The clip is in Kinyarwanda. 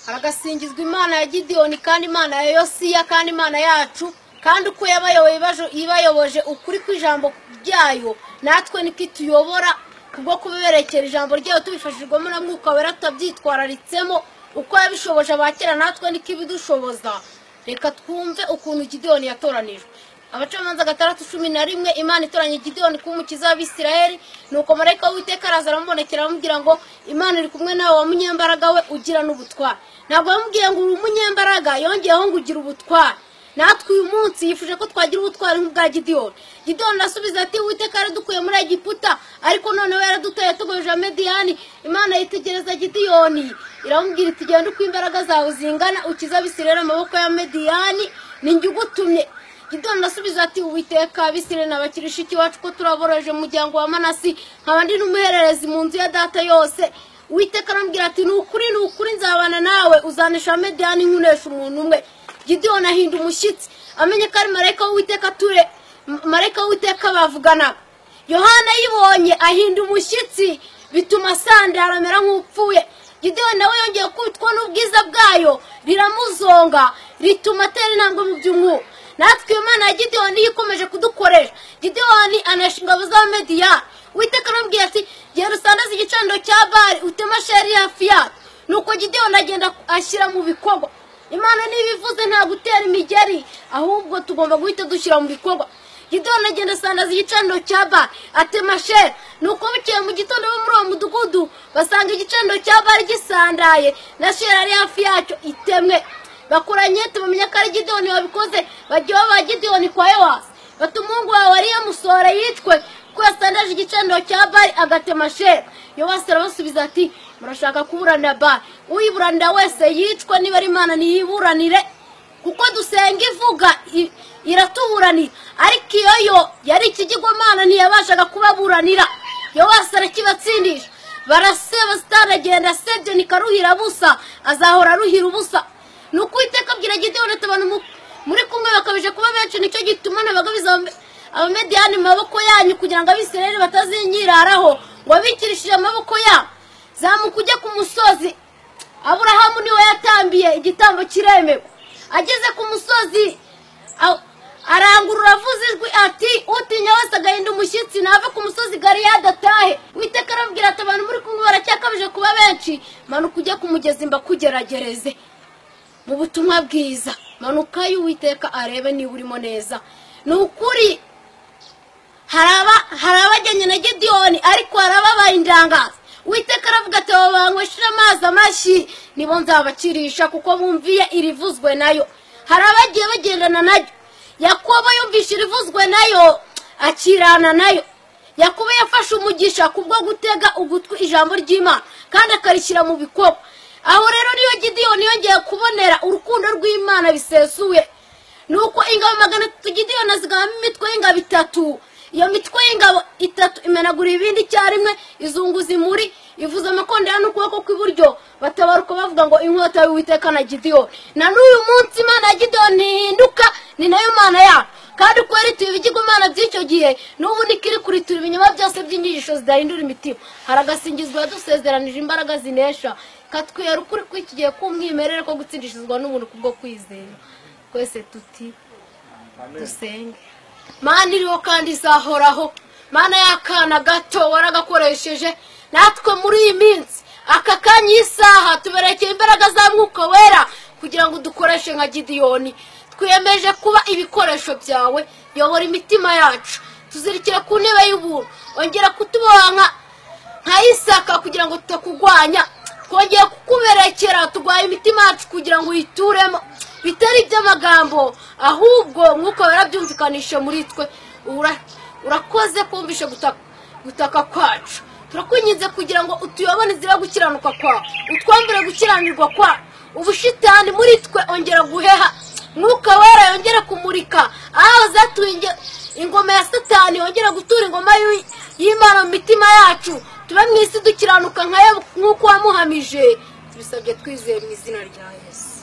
hagasingizwa imana ya gidiyoni kandi imana ya yosiya kandi imana yacu kandi uko yabayoboye ibajo- ibayoboje ukuri kw'ijambo ryayo natwe niko ituyobora kubwo kuberekera ijambo ryayo tubifashijwemo na mwuka wera tutabyitwararitsemo uko yabishoboje abakera natwe niko ibidushoboza reka twumve ukuntu gidiyoni yatoranijwe abacamanza gatandatu cumi na rimwe imana itoranya gideyoni kuba umukiza w'abisirayeli nuko marayika w'uwiteka araza aramubonekera aramubwira ngo imana iri kumwe nawe wa munyembaraga we ugira n'ubutware ntabwo yamubwiye ngo uri umunyembaraga yongeyeho ngo ugira ubutware natwe uyu munsi yifuje ko twagira ubutware nk'ubwa gideyoni gideyoni arasubiza ati uwiteka yaradukuye muri egiputa ariko noneho yaradutoye tugojeje amediyani imana yitegereza gideyoni iramubwira iti genda uko imbaraga zawe zingana ukize abisirayeli amaboko ya mediyani ninjye ugutumye gidoni asubiza ati uwiteka abisire nabakirisha ikiwacu ko turaboroheje umuryango wa manasi nkaba ndi n'umuhererezi mu nzu ya data yose uwiteka arambwira ati ni ukuri ni ukuri nzabana nawe uzanisha mediyani nkunesha umuntu umwe gidoni ahinda umushyitsi amenye ko ari marayika w'uwiteka ture M- marayika w'uwiteka bavuganaga yohana ayibonye ahinda umushyitsi bituma asandara amera nk'upfuye gidoni nawe yongeye kubitwa n'ubwiza bwayo riramuzonga rituma atera intambwe mu by'umwuka natwe imana ya gideyoni yo ikomeje kudukoresha gideyoni anesha ingabo z'abamediya witeka arambwira ati genda usandaze igicaniro cya bari utema sheri ya fiyati nuko gideyoni agenda ashyira mu bikorwa imana niba ivuze nta gutera imigeri ahubwo tugomba guhita dushyira mu bikorwa gideyoni agenda asandaza igicaniro cya bari atema sheri nuko bukeye mu gitondo bo muri uwo mudugudu basanga igicaniro cya bari gisandaye na sheri ari hafi yacyo itemwe bakuranye tubamenya ko ari gidoni wabikoze bajya baba gidoni kwa yowasi bati umuhungu wawe wariye musora yicwe kuko yasandaje igicaniro cya bari agatema sheri yowasi arabasubiza ati murashaka kuburanira bari uyiburanira wese yicwe niba ari imana niyiburanire kuko dusenga ivuga i- iratuburanira ariko iyo yo yari ikigirwamana ntiyabashaga kubaburanira yowasi arakibatsindisha baraseba sitani agenda sebyoni karuhira busa azahora aruhira ubusa ni ukwiteka abwira gideyoni ati abantu mu- muri kumwe bakabije kuba benshi nicyo gituma nabagabiza abame- abamediyani mu maboko yanyu kugira ngo abisirayeli batazinyiraraho ngo abikirishije amaboko yabo zamuka ujye ku musozi aburahamu niwe yatambiye igitambo kiremerwa ageze ku musozi a- arangurura avuze ijwi ati utinya wese agahinda umushyitsi nava ku musozi galiyadi atahe witeka arabwira ati abantu muri kumwe baracyakabije kuba benshi manuka ujye ku mugezi mbakugeragereze mu butumwa bwiza manuka y'uwiteka arebe niba urimo neza ni ukuri hari aba- hari abajyanye na gidiyoni ariko hari ababaye indangazi uwiteka aravuga ati abo banywesheje amazi amashyi nibo nzabakirisha kuko bumviye irivuzwe nayo hari abagiye bagendana nayo yakobo yumvishe irivuzwe nayo akirana nayo yakobo yafashe umugisha kubwo gutega ugutwi ijambo ry'imana kandi akarishyira mu bikorwa aho rero niyo gidiyoni yongeye kubonera urukundo rw'imana bisesuye ni uko ingabo magana atatu gidiyoni azigabamo imitwe y'ingabo itatu iyo mitwe y'ingabo itatu imenagura ibindi icyarimwe izunguza imuri ivuza amakondera n'ukuboko kw'iburyo batabaruka bavuga ngo inkota y'uwiteka na gidiyoni na n'uyu munsi imana ya gidiyoni ntihinduka ni nayo mana yacu kandi uko yarituye ibigigo imana by'icyo gihe n'ubu niko iri kuritura ibinyoma byose by'inyigisho zidahindura imitima haragasingizwa yadusezeranije imbaraga zinesha katwera ukuri kw'iki gihe k'umwimerere ko gutsindishizwa n'ubuntu kubwo kwizera twese tuti dusenge mana iriho kandi izahoraho mana y'akana gato waragakoresheje natwe muri iyi minsi aka kanya iyi saha tuberekeye imbaraga za mwuka wera kugira ngo dukoreshe nka gidiyoni twiyemeje kuba ibikoresho byawe yobora imitima yacu tuzirikire ku ntebe y'ubuntu ongera kutuboha nka- nka isaka kugira ngo tutakugwanya twongeye kukuberekera turwaye imitima yacu kugira ngo uyituremo bitari iby'amagambo ahubwo mwuka wera byumvikanishe muri twe Ura- urakoze kumvishe gutaka gutaka kwacu turakwinginze kugira ngo utuyobone inzira yo gukiranuka kwawe utwambure gukiranirwa kwawe ubushitani muri twe ongera guheha mwuka wera yongera kumurika aho zatuye inge- ingoma ya satani yongera gutura ingoma y'u- y'imana mu mitima yacu tube mu isi dukiranuka nka yo nk'uko wamuhamije tubisabye twizeye mu izina rya yesu